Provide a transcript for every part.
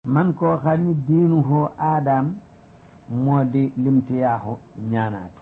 man koo xam ni diinuhu aadaam moo di limtiyaaxu ñaanaate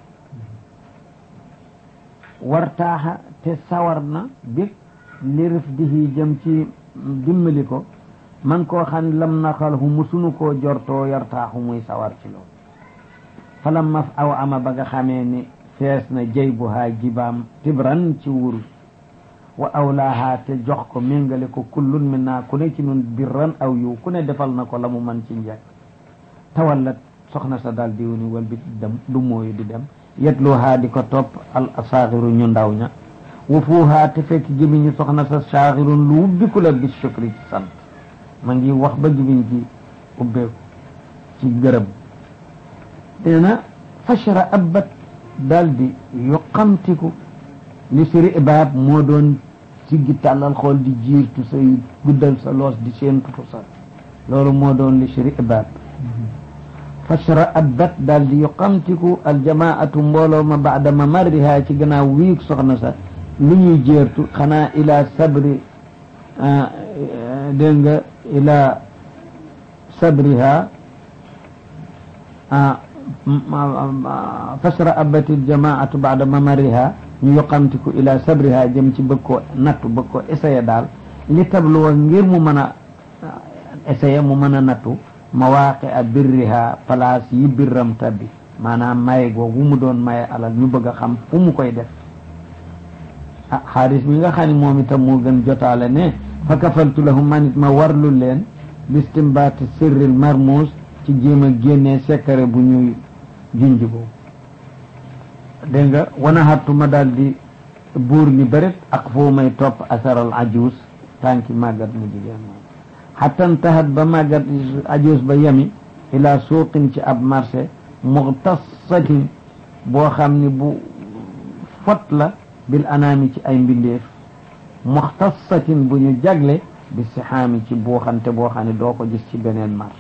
wartaaxa te sawar na bi lirif dihi jëm ci dimbali ko man koo xam ne lam naxalhu musunu koo jortoo yartaaxu muy sawar ci loolu falam maf aw ama ba nga xamee ni fees na jëy bu haa jibaam tibran ci wurus wa awlaaha te jox ko méngale ko kullun min naa ku ne ci nun birran aw yiw ku ne defal na ko la mu man ci njekk tawallat soxna sa daal diw ni wal bi dem du mooyu di dem yetluhaa di ko topp al asaaxiru ñu ndaw ña wa fuuhaa te fekk jëmiñu soxna sa saaxirun lu ubbiku la bi shukri ci sant ma ngi wax ba jëmiñ ci ubbeeku ci gërëm nee na fashra abbat daal di yuqamtiku li siri ibaab moo doon siggi tàllal xool di jiirtu say guddal sa loos di seentutu sa loolu moo doon li siri ibaab fashra abbat daal di yuqamtiku aljamaatu mbooloo ma baada mamarriha ci gannaaw wiig soxna sa lu ñuy jéertu xanaa ila sabri dégg nga ila sabriha fashra abbat aljamaatu baada mamarriha ñu yoqamtiku ila sabriha jëm ci bëgg koo nattu bëgg koo essayé daal li tabluwa ngir mu mën a essayé mu mën a nattu mawaaqi a birriha place yi birram tabbi maanaam maye googu mu doon maye alal ñu bëgg a xam fu mu koy def ah xaaris mi nga xam ne moom itam moo gën jotaale ne fa kafaltu lahum man it ma warlu leen bistimbaati sirril marmuus ci jéem a génnee sekkare bu ñuy junj boobu dégg nga wana xattuma daal di buur ni bërit ak foo may topp asaral ajuus tànki màggat mu jigéen moom xattan taxat ba màggat ajuus ba yemi ila suuqin ci ab marché muxtasatin boo xam ni bu fot la bil anaami ci ay mbindeef muxtasatin bu ñu jagle bi sixaami ci buuxante boo xam ne doo ko gis ci beneen marché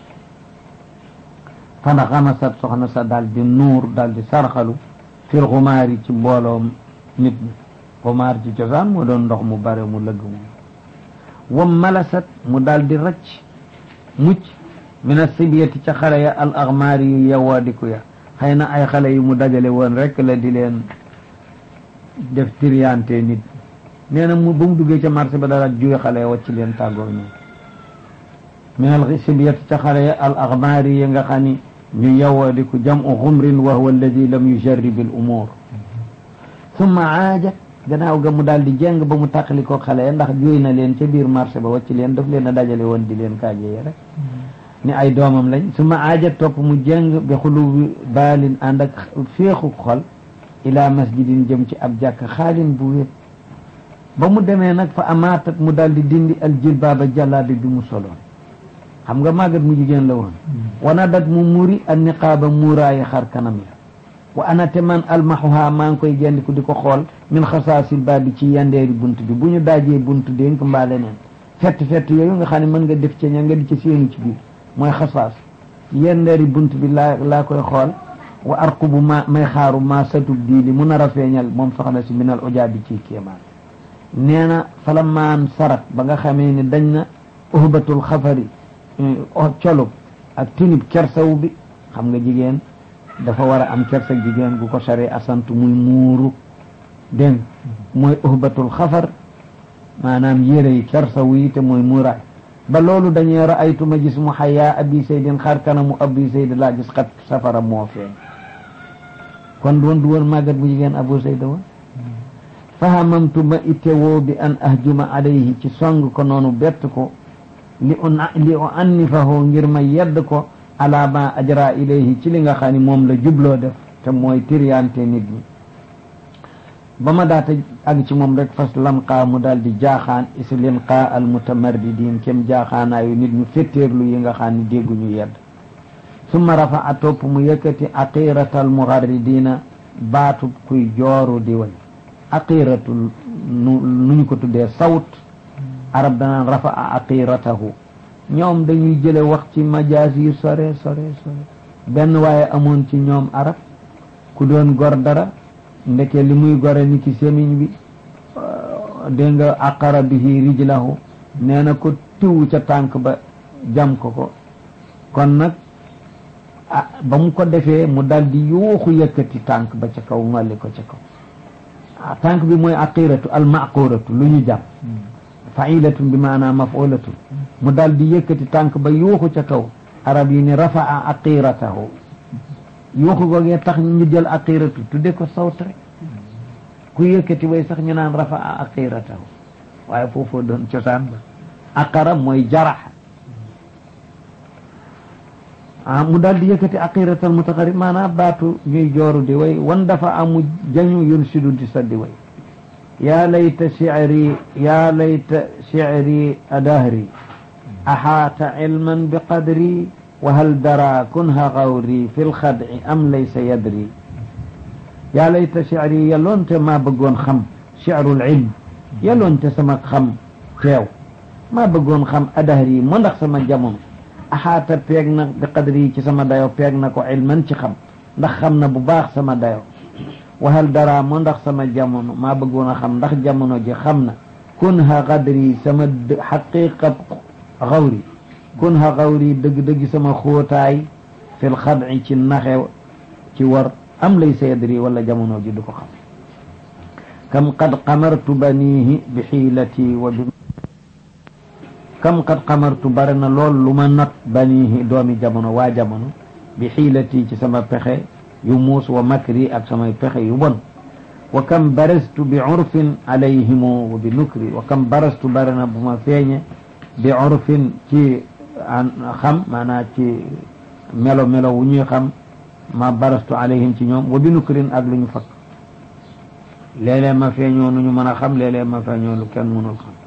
fana xamasat soxna sa daal di nuur daal di sarxalu fil xumaar yi ci mbooloom nit ñi xumaar ci cosaan moo doon ndox mu bare mu lëgg moom wam malasat mu daal di rëcc mucc min asibiyati ca xale ya al axmaar yu yawaadiku ya xëy na ay xale yu mu dajale woon rek la di leen def triyante nit nee na mu ba mu duggee ca marché ba dara juye xale ya wacc leen tàggoo ñoom min al sibiyati ca xale ya al axmaar yi nga xam ni ñu yawaadiku jamu xumrin wa huwa alladi lam yujarrib al umur summa aajat gannaaw ga mu daal di jeng ba mu tàqali ko xale ya ndax juy na leen ca biir marché ba wacc leen daf leen a dajale woon di leen kaajeye rek ni ay doomam lañ summa aajat topp mu jeng bi xulubi baalin ànd ak féexu xol ila masjidin jëm ci ab jàkk xaalin bu wéet ba mu demee nag fa amaatat mu daal di dindi al jilbaaba jàllaabi bi mu soloon xam nga màggat mu jigéen la woon wana dat mu muri an niqaaba muuraayi xar kanam ya wa ana te man almaxuha maa ngi koy gendiku di ko xool min xasaasil ba bi ci yandeeri bunt bi bu ñu daajee bunt dénk mbaa leneen fett fett yooyu nga xam ne mën nga def ca ña nga di ca séenu ci biir mooy xasaas yandeeri bunt bi laa laa koy xool wa arqubu ma may xaaru ma satub diili mu nar a feeñal moom soxna si minal ojaa bi ci kéemaan nee na fala maan sarat ba nga xamee ni dañ na uhbatul xafari colub ak tinib kersaw bi xam nga jigéen dafa war a am kersa jigéen gu ko sare asant muy muuru dégg mooy uhbatul xafar maanaam yére yi kersaw yi te mooy muuraay ba loolu dañuy raaytu ma gis mu xayaa abi saydin xar kanamu abi sayd laa gis xat safara moo feeñ kon doon du woon màggat bu jigéen abu sayda woon fahamamtu ma itewoo bi an ahjuma alayhi ci song ko noonu bett ko li u li u annifahu ngir ma yedd ko ala ma ajra ilayhi ci li nga xam ne moom la jubloo def te mooy tiriyante nit ñi ba ma daata ag ci moom rek fas lanqaa mu daal di jaaxaan is linqaa al mutamarridin kem jaaxaanaayu nit ñu fetteerlu yi nga xam ne dégguñu yedd summa rafa a topp mu yëkkati aqiratal mugarridina baatub kuy jooru di way aqiratul nu nu ñu ko tuddee sawt arab danaan rafa a aqiratahu ñoom dañuy jële wax ci majaas yi sore sore sore benn waaye amoon ci ñoom arab ku doon gor dara ndeke li muy gore ni ki semiñ bi dégg nga aqara bihi rijlahu nee na ko tiw ca tànk ba jam ko ko kon nag ah ba mu ko defee mu dal di yuuxu yëkkati tànk ba ca kaw ngolli ko ca kaw ah tànk bi mooy aqiratu al maquratu lu ñu jàpp failatun bi maanaa mafulatu mu dal di yëkkati tànk ba yuuxu ca kaw arab yi ni rafaa aqiratahu yuuxu googee tax ñu jël aqiratu tudde ko sawt rek ku yëkkati way sax ñu naan rafaa aqiratahu waaye foofoo doon cosaan ba aqara mooy jarax ah mu daal di yëkkati aqiratal mutaqarrib maanaam baatu ñuy jooru di way wan dafa amu jañu yun sidu di saddi way yaa layta shi'ri yaa layta shi'ri adahri axaata ilman bi qadri wa hal dara kunha gawri fi lxadci am laysa yadri yaa layta shi'ri yaloonte maa bëggoon xam shi'rul ilm yaloonte sama xam teew maa bëggoon xam adahri mu ndax sama jamono axaata peeg na bi qadri ci sama dayo peeg na ko ilman ci xam ndax xam na bu baax sama dayo waxal dara mu ndax sama jamono maa bëggoon a xam ndax jamono ji xam na kun ha qadri sama xaqiqa xawri kun ha xawri dëgg-dëgg sama xóotaay fil xadci ci naxe ci war am lay sayadri wala jamono ji du ko xam kam qad qamartu banihi bi xiilati wa bi kam qad qamartu bare na lool lu ma not banihi doomi jamono waa jamono bi xiilati ci sama pexe yu muus wa makri ak samay pexe yu bon wa kam barastu bi urfin alayhimu wa bi nukri wa kam barastu bare na bu ma feeñe bi urfin ci xam maanaa ci melo melo wu ñuy xam ma barastu alayhim ci ñoom wa bi nukrin ak lu ñu fakk léeg-léeg ma feeñoo nu ñu mën a xam léeg-léeg ma feeñoo lu kenn mënul xam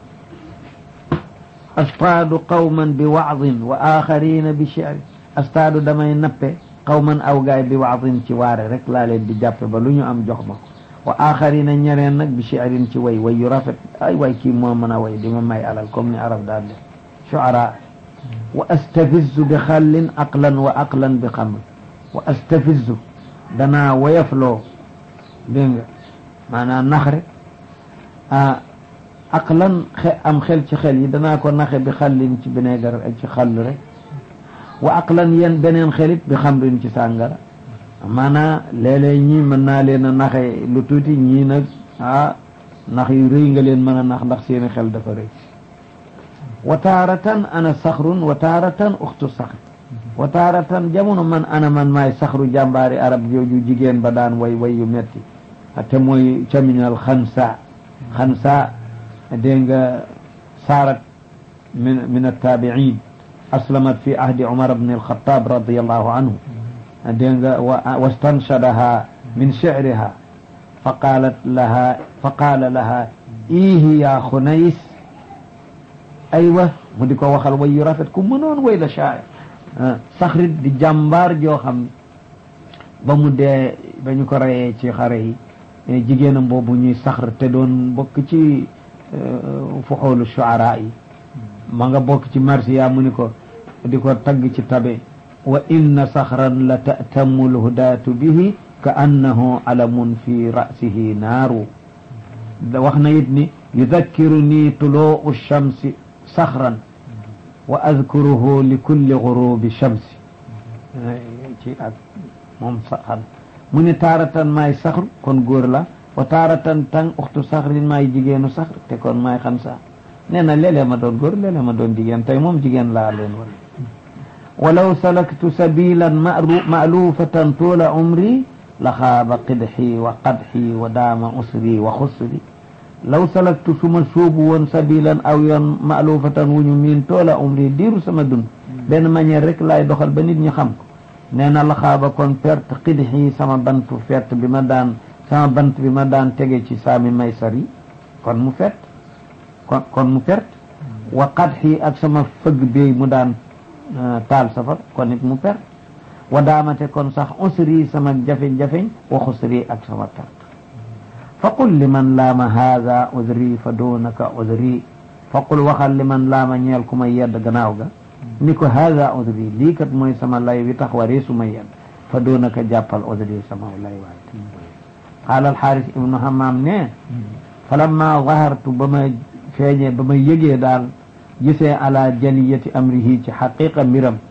astaadu qawman bi waadin wa axarina bi shi'ri astaadu damay nappe qawman aw gaay bi waadin ci waare rek laa leen di jàppe ba lu ñu am jox ma ko wa axarina ñeneen nag bi shi'rin ci way way yu rafet ay way kii moo mën a way di ma may alal comme ni arab daal def shu'ara wa astafizu bi xallin aqlan wa aqlan bi xamr wa astafizu danaa woyafloo dégg nga maanaam nax rek ah aqlan xe am xel ci xel yi danaa ko naxe bi xallin ci bineegar ak ci xall rek wa aqlan yeen beneen xelit bi xamrin ci sàngara maanaa léeg-léeg ñii mën naa leen a naxe lu tuuti ñii nag ah nax yu rëy nga leen mën a nax ndax seeni xel dafa rëy wa taaratan ana saxrun wa taaratan uxtu saxr wa taaratan jamono man ana man maay saxru jàmbaari arab jooju jigéen ba daan way way yu metti te mooy caminal xansa xansa dégg nga saarat min min attaabiin aslamat fi ahdi umar bni alxataab radiallahu anhu dégg nga wastanshadaha min shicriha fa qaalat laha fa qaala laha iihi yaa xunays aywa mu di ko waxal way yu rafet ku mënoon way la shaacir saxrit di jàmbaar joo xam ba mu dee ba ñu ko reyee ci xare yi jigéenam boobu ñuy saxr te doon bokk ci fuxoolu shuara yi ma nga bokk ci marsiya mu ni ko di ko tagg ci tabe wa inna saxran la ta'tamu lhudaatu bihi ka annahu alamun fi ra'sihi naaru wax na it ni yudakkiruni tuluu shamsi saxran wa adkuruhu li kulli gurubi shamsi ci ak moom saxan mu ni taaratan maay saxru kon góor la wa taaratan tang uxtu saxrin maay jigéenu saxr te kon maay xansa nee na léeg-léeg ma doon góor léeg-léeg ma doon jigéen tey moom jigéen laa leen wala walaw salaktu sabilan ma'lufatan tuula umri la xaaba qidxi wa qadxi wa daama usri wa xusri law salaktu suma suubu woon sabilan aw yoon ma'lufatan wu ñu miin toola umri diiru sama dund benn manière rek laay doxal ba nit ñi xam ko nee na la xaaba kon perte qidxi sama bantu fett bi ma daan sama bant bi ma daan tege ci saami maysar yi kon mu fett kon kon mu perte wa qadxi ak sama fëgg bi mu daan taal safar kon it mu perte wa daamate kon sax usri sama jafe-jafeñ wa xusri ak sama perte faqul liman laama haada udri fa doonaka udri faqul waxal liman laama ñeel ku may yedd gannaaw ga ni ko haada udri lii kat mooy sama lay wi tax waree su may yedd fa doonaka jàppal udri sama lay waay qaala alxaaris ibnu hamaam ne falamma zahartu ba ma feeñee ba ma yëgee daal gisee ala jaliyati amrihi ci xaqiqa mbiram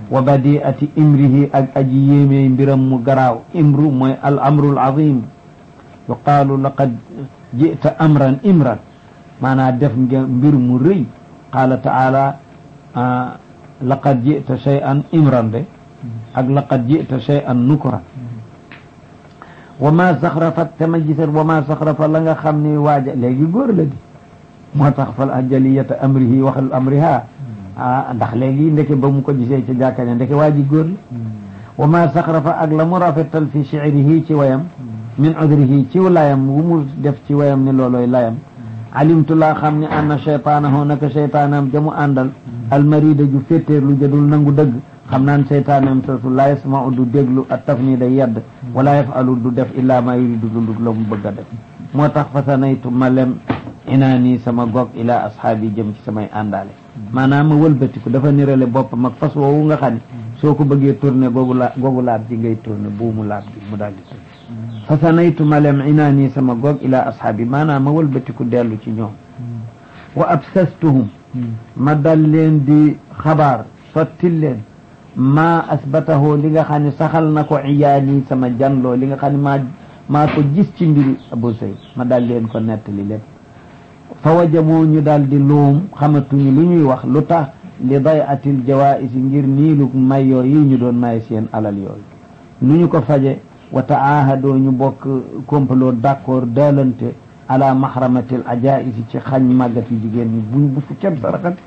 wa badiati imrihi ak aji yéemee mbiram mu garaaw imru mooy al amru al azim yuqaalu laqad jita amran imran maanaa def nga mbir mu rëy qaala taala laqad jita shay'an imran de ak laqad jita shay'an nukran wa ma saxrafat te ma gisat wa ma saxrafa la nga xam ni waaja léegi góor la di moo tax fal ajaliyata amrihi waxal amriha ah ndax léegi ndeke ba mu ko gisee ca jàkka ne ndeke waa ji góor la wa ma saxrafa ak la mu rafetal fi shicrihi ci wayam min udrihi ci layam wu mu def ci wayam ni looloy layam alimtu laa xam ne anna cheytaanahu naka cheytaanam jamu àndal almarida ju féttéer lu jadul nangu dëgg xam naan cheytaanam sosu la yasmau du déglu a taf nii day yedd wala yafalu du def illaa ma yuridu du la mu bëgg a def moo tax fasanaytu ma lem inaani sama gog ila ashaabi jëm ci samay àndaale maanaam ma wëlbatiku dafa nirale boppam ak fas woowu nga xam ne soo ko bëggee tourné googu la googu laab ji ngay tourné buumu laab bi mu daal di tourné fasanaytu ma lem inaani sama gog ila ashaabi maanaam ma wëlbatiku dellu ci ñoom wa absastuhum ma dal leen di xabaar sottil leen maa asbatahu li nga xam ne saxal na ko iyaani sama janloo li nga xam ne maa maa ko gis ci mbiri Abu Sayd ma dal leen ko nettali lépp fa wajamoo ñu daal di luum xamatuñu lu ñuy wax lu tax li day atil jawaisi ngir niilu may yooyu ñu doon may seen alal yooyu lu ñu ko faje wa taahadoo ñu bokk complot d'accord daalante ala mahramatil ajaisi ci xañ màggat yu jigéen ñi bu bu fu kenn saraxati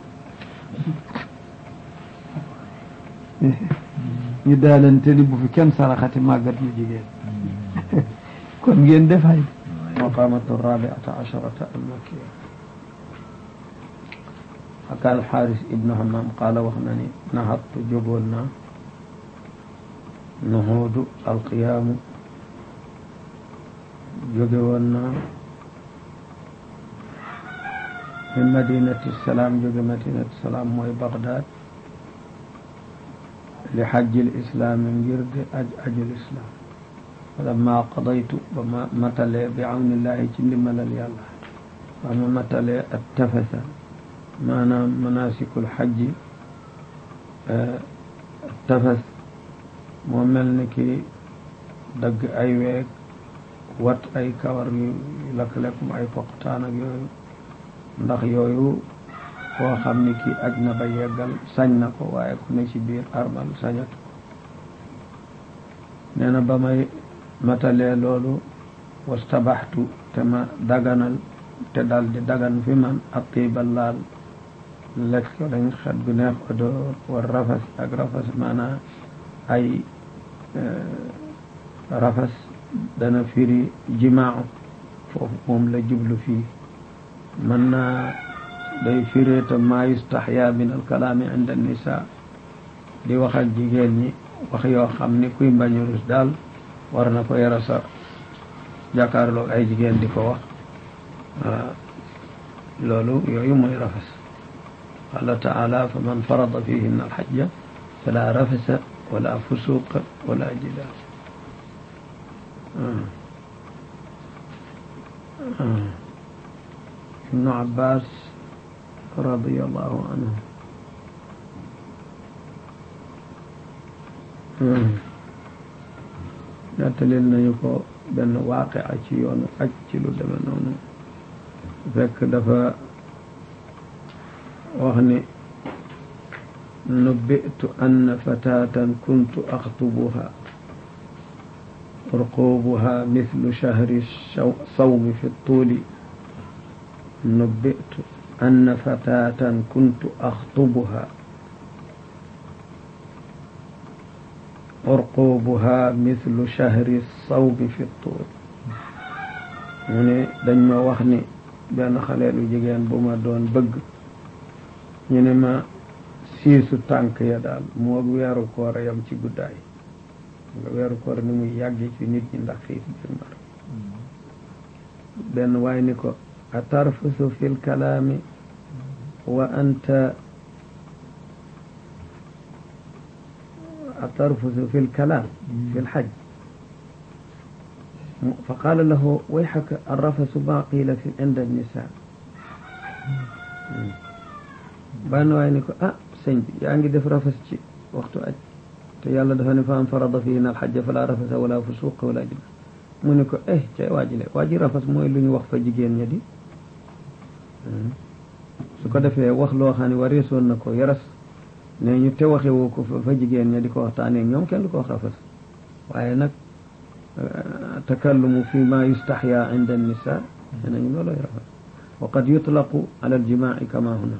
ñu daalante ni bu fi kenn saraxati màggat yu jigéen kon ngeen defay maqamatu rabiata asharata almakiya xaka alxaaris ibnu hammam qaala wax na ni nahattu jógoon naa nuhuudu alqiyaamu jóge woon naa min madinati salaam jóge madinati salaam mooy bagdad li xajjil islaami ngir di aj ajul islam falamma qadaytu ba ma matalee bi awnillahi ci ndimbalal yàlla ba ma matalee at tafasa maanaam manasikul xajji tafas moo mel ni ki dagg ay weeg wat ay kawar yu lakk-lekkum ay poqtaan ak yooyu ndax yooyu koo xam ni ki aj na ba yeggal sañ na ko waaye ku ne ci biir armal sañatu nee na ba may matalee loolu wastabaxtu te ma daganal te dal di dagan fi man atiba laal lekk dañ xet gu neex odoor war rafas ak rafas maanaa ay rafas dana firi jimaaw foofu moom la jublu fii mën naa day firee te maa yustaxya min alkalaami inda nisa di wax ak jigéen ñi wax yoo xam ni kuy mbañu rus daal war na ko yara sa jàkkaarloog ay jigéen di ko wax loolu yooyu mooy rafas qala taala fa man farada fihinna alxajja fala rafasa wala fusuqa wala jidaal ibnu abbas radiallahu anhu nettalil nañu ko benn waaqe a ci yoonu aj ci lu deme noonu fekk dafa wax ni nubbitu anna fatatan kuntu axtubuha urqubuha mithlu shahri sawmi fi tuuli nubbitu anna fatatan kuntu axtubuha urqubuha mithlu shahri sawmi fi tuul mu ne dañ ma wax ni benn xaleelu jigéen bu ma doon bëgg ñu ne ma siisu tànk ya daal moo weeru koor yam ci guddaay nga weeru koor ni muy yàgge ci nit ñi ndax xiif bir mar benn waay ni ko a tarfusu fi lkalaami wa anta a tarfusu fi lkalaam fi lxaj fa qaala lahu wayxaka arrafasu ma qiila fi inda nisa benn waay ni ko ah sëñ bi yaa ngi def rafas ci waxtu aj te yàlla dafa ne fa am farada fihi al xajja fala rafasa wala fusuqa wala jima mu ne ko eh cay waajile waaji rafas mooy lu ñu wax fa jigéen ña di su ko defee wax loo xam ne wareesoon na ko yaras ne ñu te waxe woo ko fa jigéen ña di ko waxtaanee ñoom kenn du ko wax rafas waaye nag takallumu fi ma yustaxya inda annisa nee nañu looloy rafas wa qad yutlaqu ala aljimaci kama huna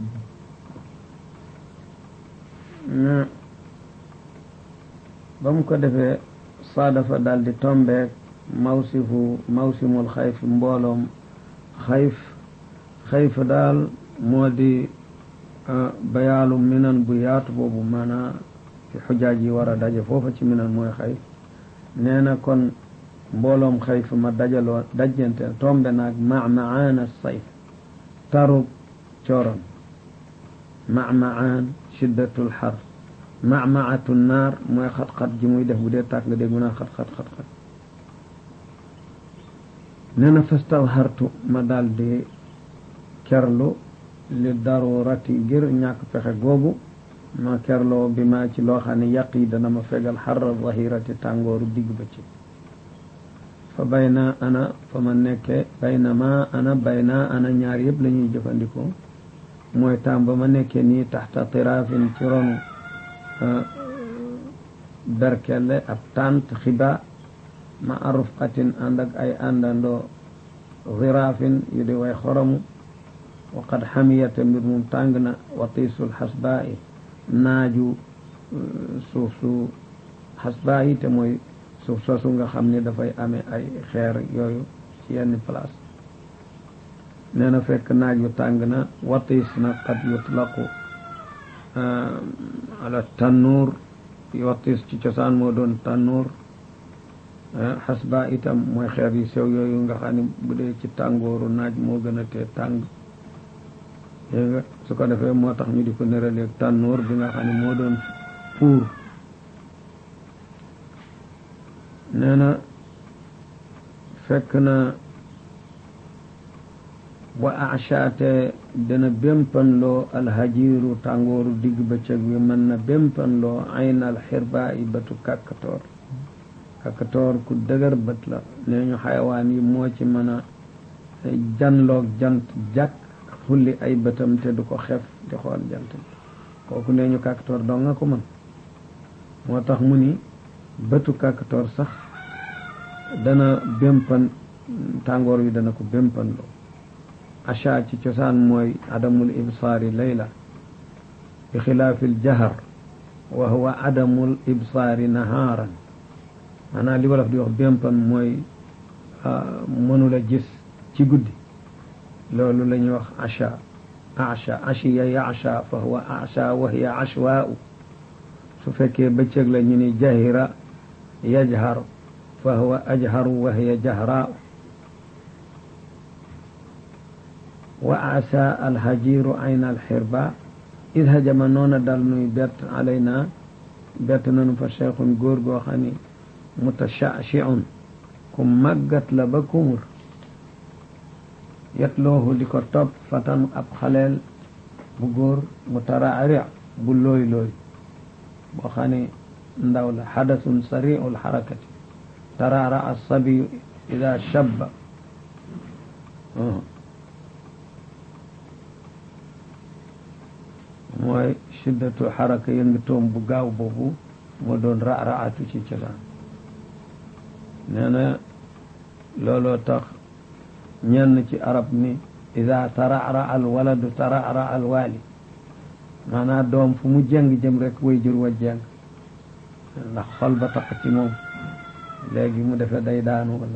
ba mu ko defee saadafa daal di tombeek mawsifu mawsimul xayf mbooloom xayf xayf daal moo di bayaalu minan bu yaatu boobu maanaa fi xujaaj yi war a daje foofa ci minan mooy xayf nee na kon mbooloom xayf ma dajaloo dajjante tombe naag macmacaan sayf tarub cooron macmacaan shiddatul xar macmaatu naar mooy xat-xat ji muy def bu dee tàkk nga dégg mu naa xat-xat xat-xat nee na fastadhartu ma daal di kerlu li darurati ngir ñàkk pexe googu ma kerloo bi ma ci loo xam ne yàq yi dana ma fegal xarra zahirati tàngooru digg ba ci fa bayna ana fa ma nekkee bayna ma ana bayna ana ñaar yëpp la ñuy jëfandikoo mooy taam ba ma nekkee nii taxta tiraafin ci ronu berkelle ab tant xiba ma arufqatin ànd ak ay àndandoo ziraafin yu di way xoromu wa qad xamiyata mbir mum tàng na watiisul xasbaa i naaju suuf su xasbaa yi te mooy suuf soosu nga xam ne dafay amee ay xeer yooyu ci yenn place nee na fekk naaj yu tàng na watiis na qad yutlaqu ala tannuur watiis ci cosaan moo doon tannuur xasba itam mooy xeer yu sew yooyu nga xam ne bu dee ci tàngooru naaj moo gën a tee tàng dégg nga su ko defee moo tax ñu di ko nëraleeg tànnoor bi nga xam ne moo doon fuur nee na fekk na wa achaate dana bémpanloo alhajiru tàngooru digg bëccëg bi mën na bémpanloo aynal xirba yi bëtu kàkkatoor kàkkatoor ku dëgër bët la nee ñu xayawaan yi moo ci mën a janloog jant jàkk xulli ay bëtam te du ko xef di xool jant bi kooku nee ñu kàkkatoor doo nga ko mën moo tax mu ni bëtu kàkkatoor sax dana bémpan tàngoor wi dana ko bémpanloo acha ci cosaan mooy adamul ibsaari layla bi xilaafil jahar wa huwa adamul ibsaari nahaaran maanaam li wolof di wax bémpan mooy mënula gis ci guddi loolu la ñuy wax acha acha achiya yacha fa huwa acha wa hiya achwaau su fekkee bëccëg la ñu ni jahira yajhar fa huwa ajharu wa hiya jahraau wa asa alhajiru ayna alxirba id hajama noona dal nuy bett alayna bett nanu fa cheikhun góor goo xam ni mutashachiun ku màggat la ba kumur yetloohu di ko topp fatan ab xaleel bu góor mu taraari bu looy looy boo xam ne ndaw la xadasun sariu lxarakati taraara alsabiyu ida shabba mooy shiddatu xaraka yëngatoom bu gaaw boobu moo doon ra-raatu ci cosaan nee na looloo tax ñenn ci arab ni ida tarara al waladu tarara al waali maanaam doom fu mu jeng jëm rek way jur wa jeng ndax xol ba tax ci moom léegi mu defee day daanu wala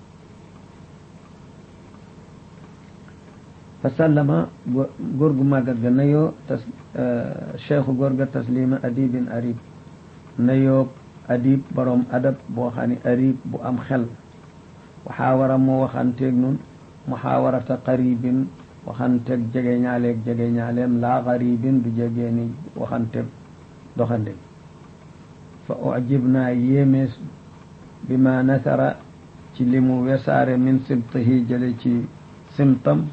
fa sallama góor gu màggat ga nayoo tas cheikhu góor ga taslima adibin arib nayoo adib borom adab boo xam ne arib bu am xel waxaawara moo waxanteeg nun muxaawarata qaribin waxanteeg jege ñaaleeg jege ñaaleem laa qaribin du jegee ni waxanteeg doxande fa ujib naa yéemees bi ma nasara ci li mu wesaare min simtihi jële ci simtam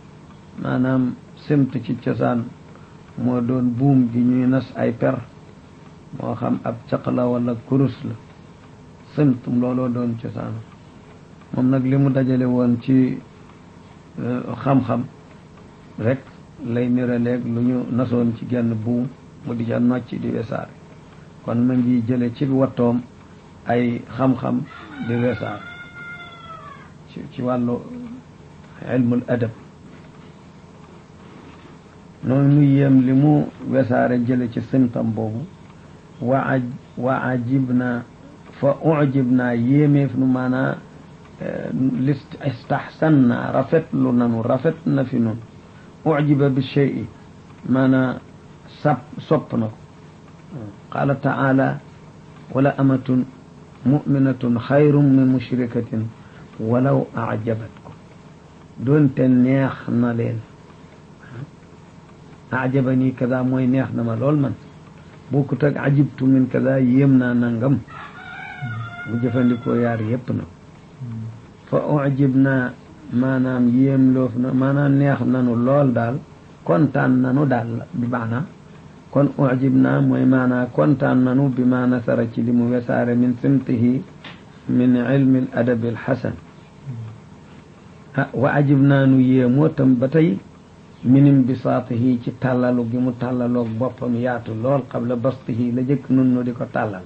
maanaam simt ci cosaan moo doon buum gi ñuy nas ay per moo xam ab caq la wala kurus la simt looloo doon cosaanu moom nag li mu dajale woon ci xam-xam rek lay niraleeg lu ñu nasoon ci genn buum mu di ca nocc di wesaare kon ma ngi jële ci wattoom ay xam-xam di wesaare ci ci wàllu ilmul adab noonu nu yéem li mu wesaare jële ci simtam boobu wa aj wa ajib naa fa ujib naa yéemeef nu maanaa list istahsan naa rafetlu nanu rafet na fi nun ujiba bi shey maanaa sap sopp na ko qaala taala wala amatun muminatun xayrun min mushrikatin walaw ajabatkum doonte neex na leen ajaba nii kaza mooy neex na ma lool man bokkut ak ajibtu min kaza yéem naa nangam mu jëfandikoo yaar yépp na fa ujib naa maanaam yéem loof na maanaam neex nanu lool daal kontaan nanu daal bi maanaam kon ujib naa mooy maanaa kontaan nanu bi ma nasara ci li mu wesaare min simtihi min ilmi al adabi al xasan ah wa ajib naa nu yéemoo tam ba tey minim bisaatihi ci tàllalu gi mu tàllaloog boppam yaatu lool qabla bastihi la jëkk nun nu di ko tàllal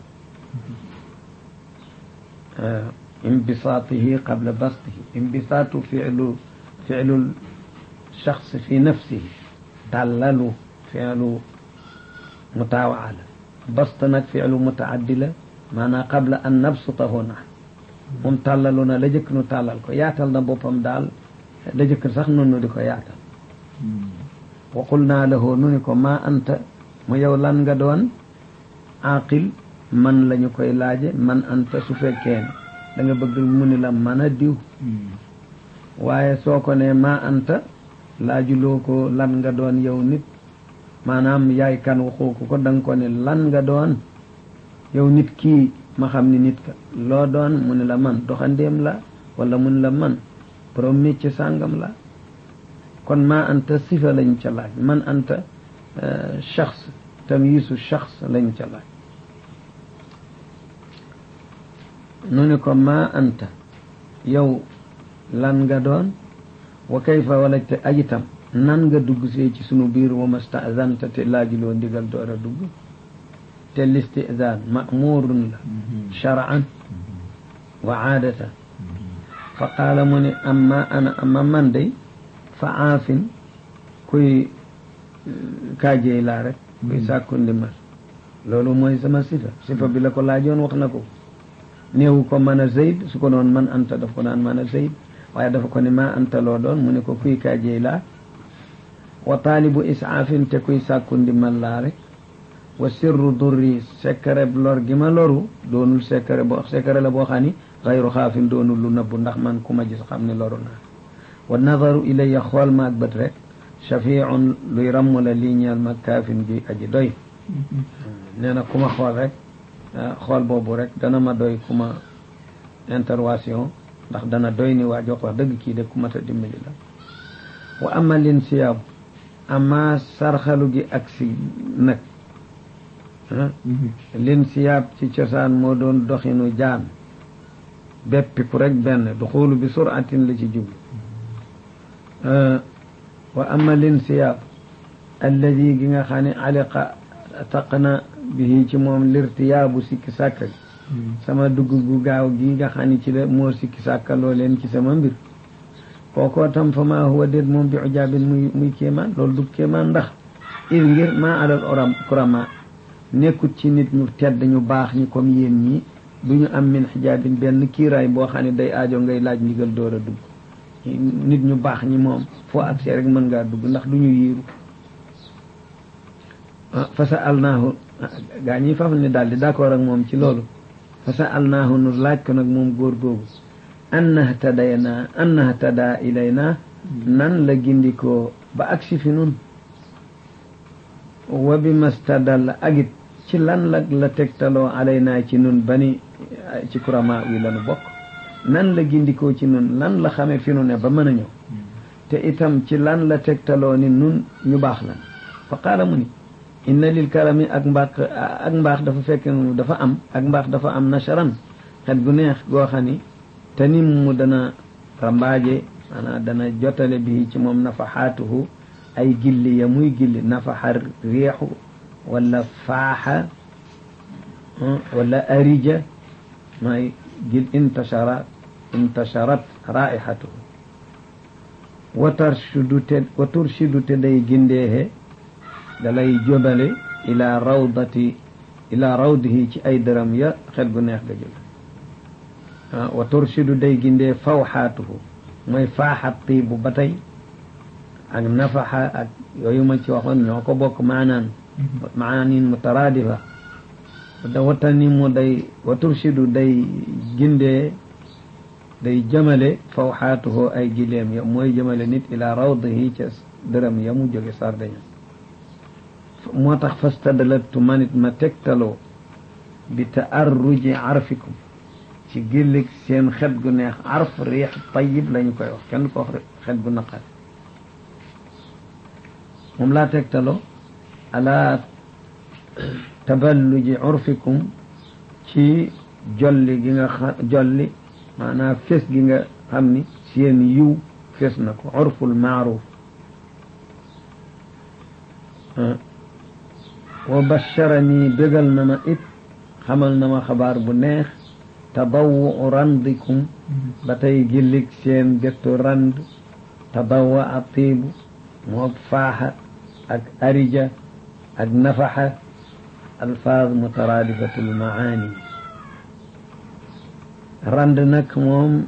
imbisaatihi qabla bastihi imbisaatu filu filu shaxs fi nafsihi tàllalu filu mutawaa la bast nag filu mutaaddi la maanaam qabla an nabsutahu na moom tàllalu na la jëkk nu tàllal ko yaatal na boppam daal la jëkk sax nun nu di ko yaatal wa qul naa lahu nu ni ko maa anta mu yow lan nga doon aqil man la ñu koy laaje man anta su fekkee ne da nga bëgg mu ni la mën a diw waaye soo ko ne maa anta laajuloo ko lan nga doon yow nit maanaam yaay kan waxoo ko ko da nga ko ne lan nga doon yow nit kii ma xam ni nit ka loo doon mu ni la man doxandéem la wala mu ni la man borom métier sàngam la kon maa anta sifa lañ ca laaj man anta shaxs tamyisu shaxs lañ ca laaj nu ni ko maa anta yow lan nga doon wa kayfa wala te ajitam nan nga dugg see ci sunu biir wa mastazanta te laajuloo ndigal door a dugg te listizaan ma'murun la shar'an wa aadatan fa qaala mu ne amma ana amma man day fa aafin kuy kaajey laa rek kuy sàkku ndimbal loolu mooy sama sifa sifa bi la ko laajoon wax na ko néewu ko mën a zayd su ko doon man anta daf ko naan mën a zayd waaye dafa ko ne maa anta loo doon mu ne ko kuy kaajey laa wa taalibu isaafin te kuy sàkku ndimbal laa rek wa sirru durri secret lor gi ma loru doonul secret boo secret la boo xam ni xayru xaafin doonul lu nëbbu ndax man ku ma gis xam ne loru naa wa nadaru ilayya xool maag bët rek shafiun luy ramm la lii ñeel ma kaafin gi aji doy nee na ku ma xool rek xool boobu rek dana ma doy ku ma intervention ndax dana doy ni waa jox wax dëgg kii de ku mat a dimbali la wa ama lin siyaabu ama sarxalu gi ak si nag lin siyaab ci cosaan moo doon doxinu jaan beppiku rek benn du xoolu bi suratin la ci jublu wa ama lin siyaab alladi gi nga xam ne aliqa taqna bihi ci moom lirtiyaabu sikki sàkka gi sama dugg gu gaaw gi nga xam ne ci la moo sikki sàkkaloo leen ci sama mbir kookoo tam fa maa huwa déet moom bi ujaabin muy muy kéemaan loolu du kéemaan ndax il ngir maa alal oram kurama nekkut ci nit ñu tedd ñu baax ñi comme yéen ñi du ñu am min xijaabin benn kiiraay boo xam ne day aajo ngay laaj ndigal door a dugg nit ñu baax ñi moom foo accès rek mën ngaa dugg ndax du ñu yiiru fa sa alnaahu gaa ñi faf ne daal di d'accord ak moom ci loolu fa sa alnaahu nu laaj ko nag moom góor googu anna htadayna anna htada ilayna nan la gindikoo ba agsi fi nun wa bi mastadal agit ci lan la la tegtaloo alayna ci nun bani ci kurama wi lanu bokk nan la gindikoo ci nun lan la xame fi nu ne ba mën a ñëw te itam ci lan la tegtaloo ni nun ñu baax lan fa qaala mu ni inna lil karami ak mbaax ak mbaax dafa fekk dafa am ak mbaax dafa am nasharan xet gu neex goo xam ni te nim mu dana rambaaje maanaam dana jotale bi ci moom nafaxaatuhu ay gilli ya muy gilli nafaxa réexu wala faaxa wala arija may gil intashara intasharat raihatuhu wa tarshudu te wa turshidu te day gindeexe dalay jobale ila rawdati ila rawdihi ci ay dërëm ya xet gu neex ga jóge wa turshidu day gindee fawxaatuhu mooy faaxat tiibu ba tey ak nafaxa ak yooyu ma ci waxoon ñoo ko bokk maanaan maanin mutaraadifa da watani mu day wa turshidu day gindee day jëmale fawxaatuhu ay gileem ya mooy jëmale nit ila rawdihi ca dërëm ya mu jóge sardaña moo tax fastadlaltu manit ma tegtaloo bi taarruji arfikum ci gillig seen xet gu neex arf riix tayib lañu koy wax kenn ko wax xet gu naqar moom laa tegtaloo ala taballuji urfikum ci jolli gi nga xam jolli maanaam fes gi nga xam ni seen yiw fes na ko urful maaruf wa basharani bégal na ma it xamal na ma xabaar bu neex tadawu randikum ba tey gillig seen gettu rand tadawa a tiibu moo faaxa ak arija ak nafaxa alfaaz mutaraadifatul maani rand nag moom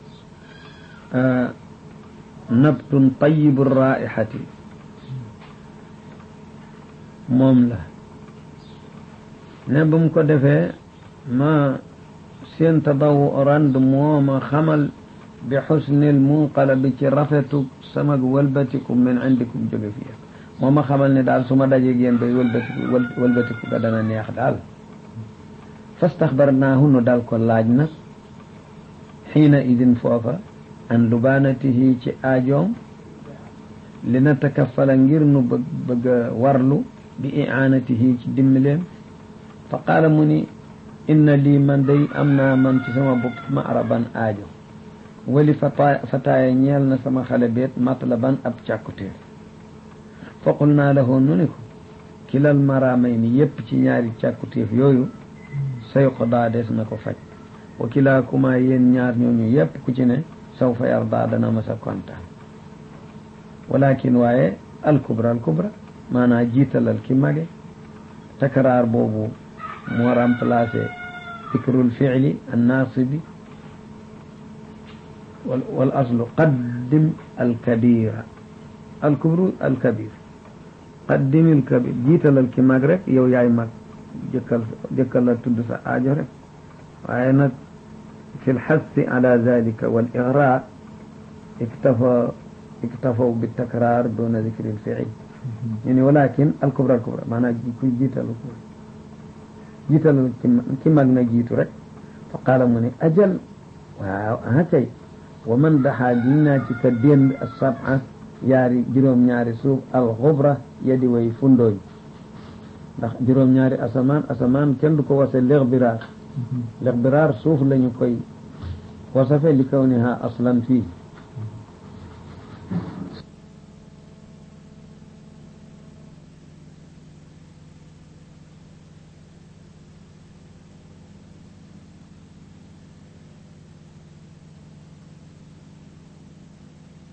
nabtun tayibu raihati moom la ne bu mu ko defee ma seen tadawu rand moo ma xamal bi xusnil munqalabi ci rafetu samag wëlbatiku min indikum jóge fi moo ma xamal ne daal su ma dajeeg yéen bay wëlbatiku wëlbatiku ga dana neex daal fastaxbarnaahu nu daal ko laaj nag xiina idin foofa an lubaanatihi ci aajoom li na takafala ngir nu bëgg bëgg a warlu bi iaanatihi ci dimmileem fa qaala mu ni inna lii man day am naa man ci sama bopp ma araban aajo wali fata fataaya ñeel na sama xale beet matlaban ab càkkutéer foqul naa la nu ni ko kilal maraamay ni yépp ci ñaari càkkutéef yooyu say xodaa des na ko faj wa kilaakuma yéen ñaar ñooñu yépp ku ci ne saw fa yarda dana ma sa kontaan walakin waaye alkubra alkubra maanaa jiitalal ki mage takraar boobu moo remplacé fikrul fiili annaasibi wal aslu qaddim alkabira alkubru alkabir qaddimil kabir jiitalal ki mag rek yow yaay mag jëkkal jëkkal la tudd sa aajo rek waaye nag fi lxassi ala dalika wal igra iktafa iktafaw bi takrar duna dicri lfiil ñu ni walakin alkubra alkubra maanaam ku jiital jiitalal ki mag na jiitu rek fa qaala mu ne ajal waaw aha kay wa man daxaa giñ naa ci ka dénd asaba yaari juróom-ñaari suuf alxubra yadi way fundooñ ndax juróom-ñaari asamaan asamaan kenn du ko wase lixbiraar lixbiraar suuf lañu koy wasafe li kawniha aslan fii